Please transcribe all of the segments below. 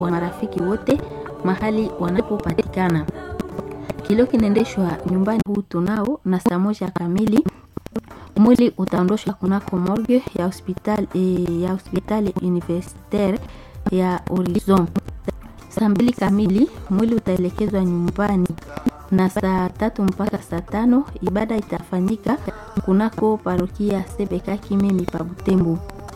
wa marafiki wote mahali wanapopatikana. Kilio kinaendeshwa nyumbani huu tunao na saa moja kamili mwili utaondoshwa kunako morgue ya hospitali eh, ya hospitali universitaire ya Horizon. Saa mbili kamili mwili utaelekezwa nyumbani na saa tatu mpaka saa tano ibada itafanyika kunako parokia Sebeka Kimemi pa Butembo.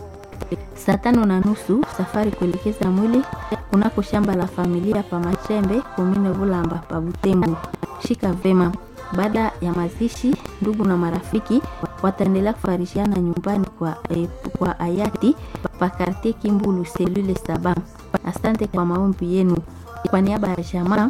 Saa tano na nusu safari kuelekeza mwili kunako shamba la familia pa Machembe komine Bulamba pa Butembo. Shika vema. Baada ya mazishi, ndugu na marafiki wataendelea kufarishiana nyumbani kwa, eh, kwa hayati pa kartie Kimbulu selule saba. Asante kwa maombi yenu. Kwa niaba ya jamaa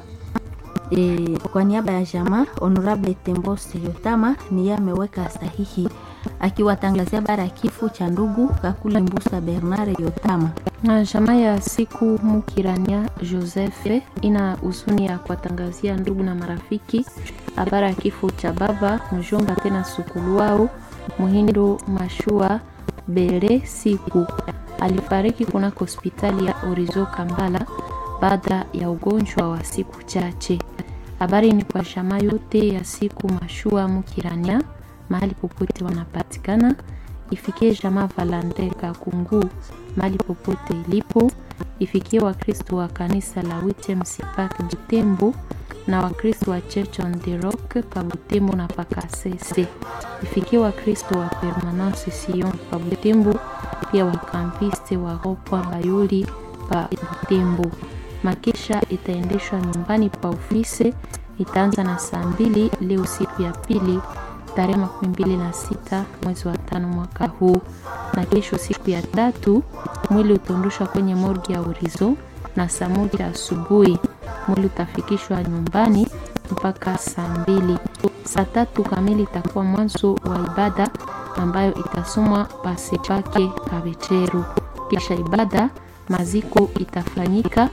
E, kwa niaba ya jamaa Honorable Tembose Yotama ni yeye ameweka sahihi akiwatangazia bara ya kifo cha ndugu Kakule Mbusa Bernard Yotama. Na jamaa ya siku Mukirania Joseph ina huzuni ya kuwatangazia ndugu na marafiki habari ya kifo cha baba mjomba tena sukulu wao Muhindo Mashua Bere siku alifariki kunako hospitali ya Orizo Kambala baada ya ugonjwa wa siku chache. Habari ni kwa jamaa yote ya siku Mashua Mukirania mahali popote wanapatikana, ifikie jamaa Valante Kakungu mahali popote ilipo, ifikie Wakristo wa kanisa la Witem Sipak Butembo na Wakristo wa Church on the Rock pa Butembo na Pakasese, ifikie Wakristo wa Permanence Sion pa Butembo, pia wakampiste wa Ropwa Bayoli pa Butembo. Makesha itaendeshwa nyumbani pa ofisi, itaanza na saa mbili leo siku ya pili tarehe makumi mbili na sita mwezi wa tano mwaka huu, na kesho siku ya tatu mwili utaondoshwa kwenye morgi ya Urizo na saa moja asubuhi mwili utafikishwa nyumbani mpaka saa mbili. Saa tatu kamili itakuwa mwanzo wa ibada ambayo itasomwa pasepake Kabecheru. Kisha ibada maziko itafanyika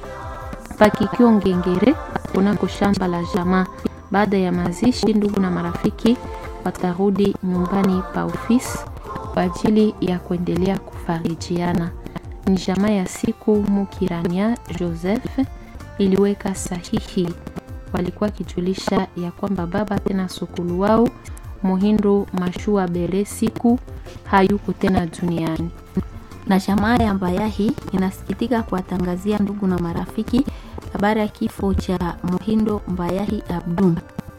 pakikio Ngengere kunako shamba la jamaa. Baada ya mazishi, ndugu na marafiki watarudi nyumbani pa ofisi kwa ajili ya kuendelea kufarijiana. Ni jamaa ya siku Mukirania Joseph iliweka sahihi, walikuwa kijulisha ya kwamba baba tena sukulu wao Muhindo Mashua Bere siku hayuko tena duniani na jamaa ya Mbayahi inasikitika kuwatangazia ndugu na marafiki habari ya kifo cha Muhindo Mbayahi Abdu.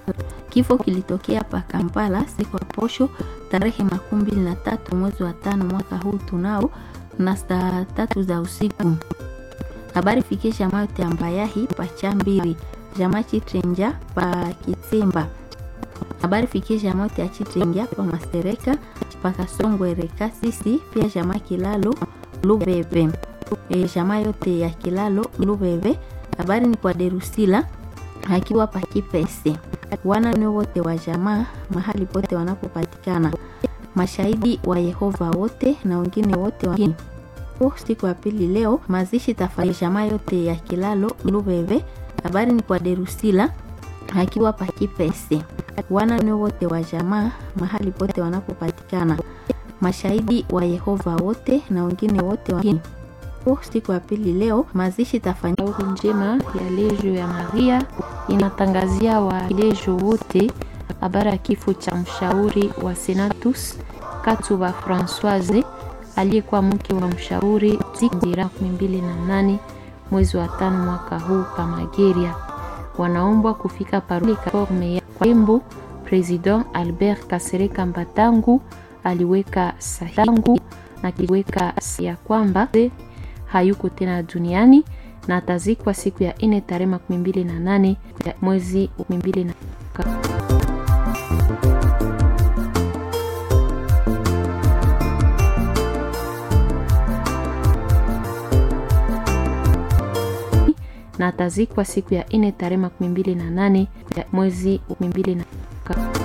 Kifo kilitokea pa Kampala siku ya posho tarehe makumi mbili na tatu mwezi wa tano mwaka huu tunao na saa tatu za usiku. Habari fikie jamaa yote ya Mbayahi pa Chambiri, jamaa Chitrenja pa Kitsimba. Habari fikie jamaa yote ya Chitrenja pa Masereka pa Kasongwere Kasisi, pia jamaa Kilalo Lubebe. E, jamaa yote ya Kilalo Lubebe. Habari ni kwa Derusila akiwa pa Kipese. Wana wote wa jamaa mahali pote wanapopatikana, mashahidi wa Yehova wote na wengine wote wa siku ya pili leo mazishi tafanya jamaa yote ya Kilalo Lubebe. Habari ni kwa Derusila akiwa pa Kipese. Wana wote wa jamaa mahali pote wanapopatikana, mashahidi wa Yehova wote na wengine wote wa siku ya pili leo mazishi tafanya Auru njema ya Lejo ya Maria inatangazia walejo wote habari ya kifo cha mshauri wa Senatus Katuba Francoise aliyekuwa mke wa mshauri Zikira 28 mwezi wa tano mwaka huu pa Mageria. Wanaombwa kufika paroli forme ya Kwembo. President Albert Kasereka Mbatangu aliweka sahihi na kiweka ya kwamba hayuko tena duniani na atazikwa siku ya ine tarehe makumi mbili na nane mwezi makumi mbili na na atazikwa siku ya ine tarehe makumi mbili na nane mwezi makumi mbili na